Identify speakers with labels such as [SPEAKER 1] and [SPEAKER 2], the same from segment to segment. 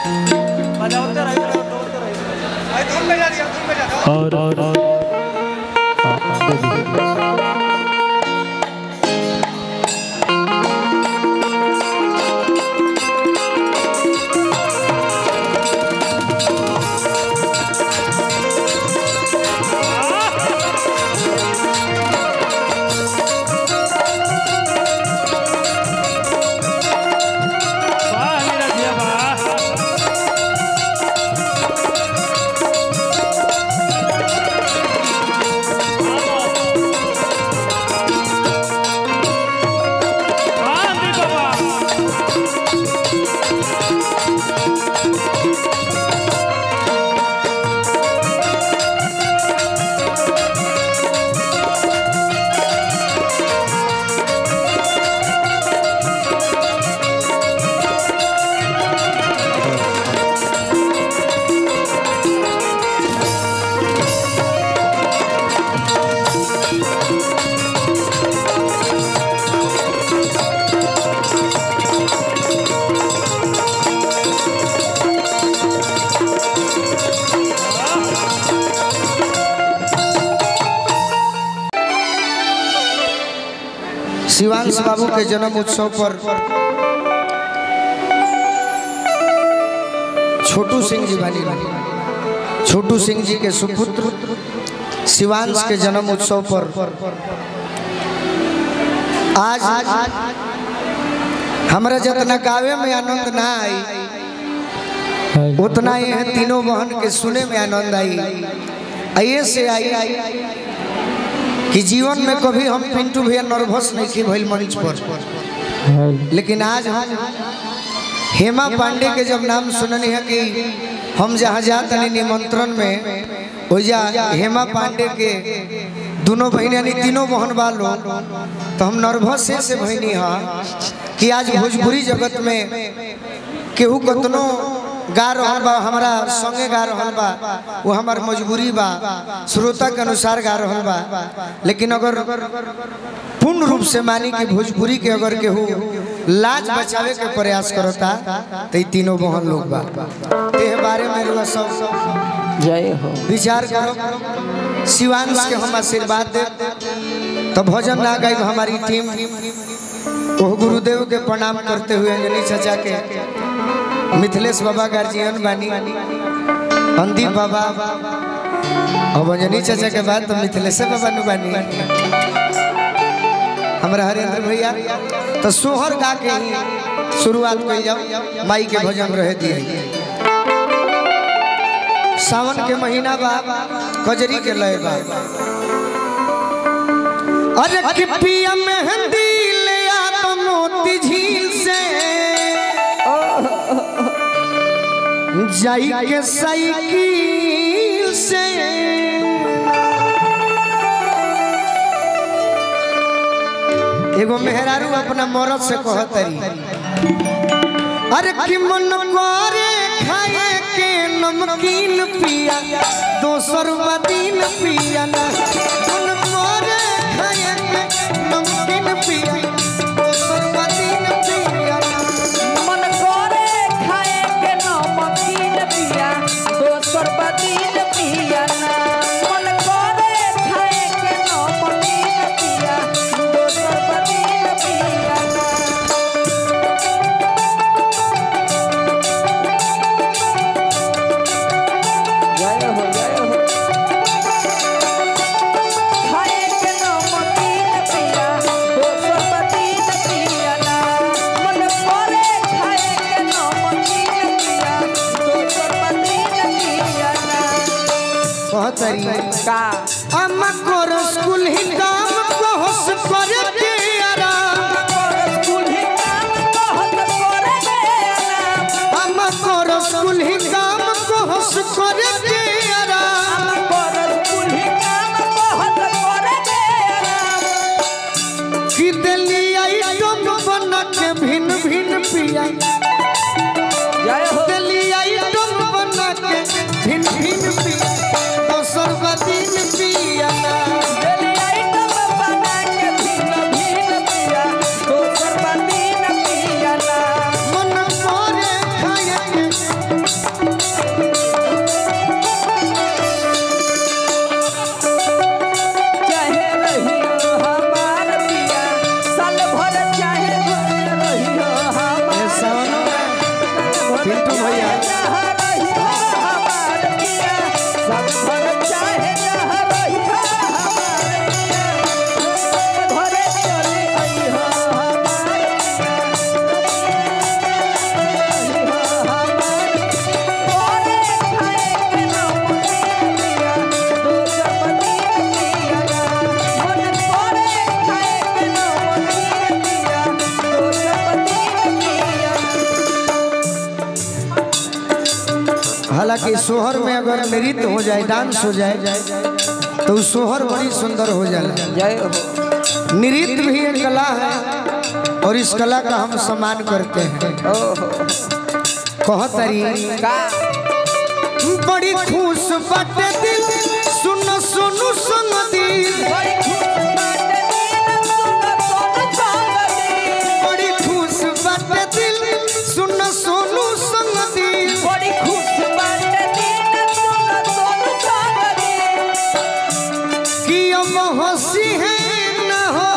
[SPEAKER 1] बजाते रहिए बजाते रहिए भाई धुन बजा दिया धुन बजा दो
[SPEAKER 2] और और और हाँ, हाँ, दे दीजिए। वाह मेरा जिया वाह हाँ दी बाबा
[SPEAKER 3] शिवांश बाबू के जन्म उत्सव पर छोटू सिंह जी बनी छोटू सिंह जी के सुपुत्र शिवांश के जन्म उत्सव पर आज हमरा जितना गावे में आनंद ना आई उतना ही है तीनों बहन के सुने में आनंद आई आइए से आई कि जीवन में कभी हम पिंटू भैया नर्वस नहीं थी भइल मंच पर लेकिन आज हम हेमा पांडे के जब नाम सुननी है कि हम जहाँ जाते हैं निमंत्रण में ओजा हेमा पांडे के दोनों बहन यानी तीनों बहन वालों तो हम नर्वस से बहनी हाँ कि आज भोजपुरी जगत में केहू कतनो गा रहल बा हमरा संगे गा रहल बा वो हमार मजबूरी बा श्रोता के अनुसार गा रहल बा लेकिन अगर पूर्ण रूप से मानी कि भोजपुरी के अगर केहू लाज बचावे के प्रयास करता तो ई तीनों बहन लोग बा तेह बारे में रुआ सब
[SPEAKER 4] जय हो
[SPEAKER 3] विचार करो शिवांश के हम आशीर्वाद दे तो भजन ना गाई हमारी टीम ओह गुरुदेव के प्रणाम करते हुए अंजनी चाचा के मिथिलेश बाबा गार्जियन बानी अंदीप बाबा अब अंजनी चाचा के बाद तो मिथिलेश बाबा नु बानी हमारा हरेंद्र भैया तो सोहर गा के ही शुरुआत कर जाओ माई के भजन रहे दिए सावन के महीना बा कजरी के लय बा अरे कि पिया मेहंदी ले आ तो मोती झील से जाई के साइकिल से एगो मेहरारू अपना मरद से कहतरी अरे कि मन करे खाए के नमकीन पिया दोसर दिन पिया ना मन करे खाए के नमकीन पिया दोसर दिन पिया ना
[SPEAKER 4] मन करे खाए के नमकीन पिया दोसर बदीन पिया ना मन करे खाए के नमकीन पिया दोसर बदीन पिया ना जय हो जय हो खाए के नमकीन पिया दोसर बदीन पिया ना मन करे खाए के नमकीन पिया दोसर बदीन पिया ना
[SPEAKER 3] कहतरी
[SPEAKER 4] का
[SPEAKER 3] अम्मा को स्कूल ही काम को होश कर के आराम अम्मा को स्कूल ही काम को होश कर के आराम कि दिल्ली आई तुम बना के भिन भिन पिया दिल्ली आई तुम बना के भिन भिन पिया दोसर दिन पिया ना पिंटू भैया
[SPEAKER 4] जहाँ रही हमार पिया संभर चाहे जहाँ रही हमार पिया घरे चले आई हमार
[SPEAKER 3] हालांकि सोहर में अगर नृत्य हो जाए डांस हो जाए तो वो सोहर बड़ी सुंदर हो जाए
[SPEAKER 4] जय हो
[SPEAKER 3] नृत्य भी एक कला है और इस कला का हम सम्मान करते हैं कहतरी
[SPEAKER 4] का
[SPEAKER 3] बड़ी खुश बाटे दिल सुन सुनु सुन दिल
[SPEAKER 4] बड़ी खुश बाटे दिल सुन सोन संग दिल
[SPEAKER 3] बड़ी खुश बाटे दिल सुन सोनु संग दिल
[SPEAKER 4] बड़ी खुश बाटे दिल सुन सोन संग दिल
[SPEAKER 3] कि अब हंसी है न हो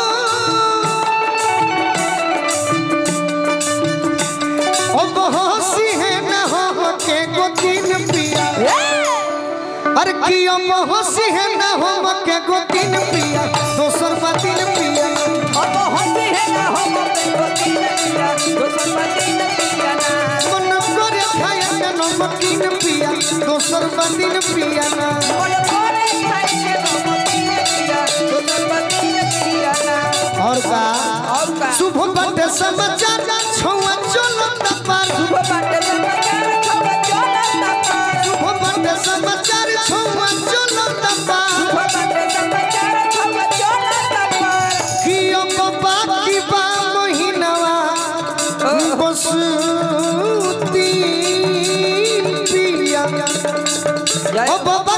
[SPEAKER 3] अब हंसी है न हो के को दिन पिया अरे कि अब हंसी है न हो के को दिन पिया दोसर बा दिन पिया
[SPEAKER 4] अब हंसी है ना हम को दिन पिया दोसर दिन पिया ना
[SPEAKER 3] मन करे खाया के नमकीन पिया दोसर बा दिन पिया ना
[SPEAKER 4] मन करे खाए के नमकीन पिया दोसर दिन पिया ना
[SPEAKER 3] और का
[SPEAKER 4] और का
[SPEAKER 3] शुभ बटे समाचार छुआ चलो तपार
[SPEAKER 4] सुबह बाटे समाचार खबर चला तपा
[SPEAKER 3] शुभ बटे समाचार छुआ चलो तपार
[SPEAKER 4] सुबह बाटे समाचार खबर चला तपा
[SPEAKER 3] कि अब बाकी बा महीनावा बस तीन पिया
[SPEAKER 4] जय
[SPEAKER 3] अब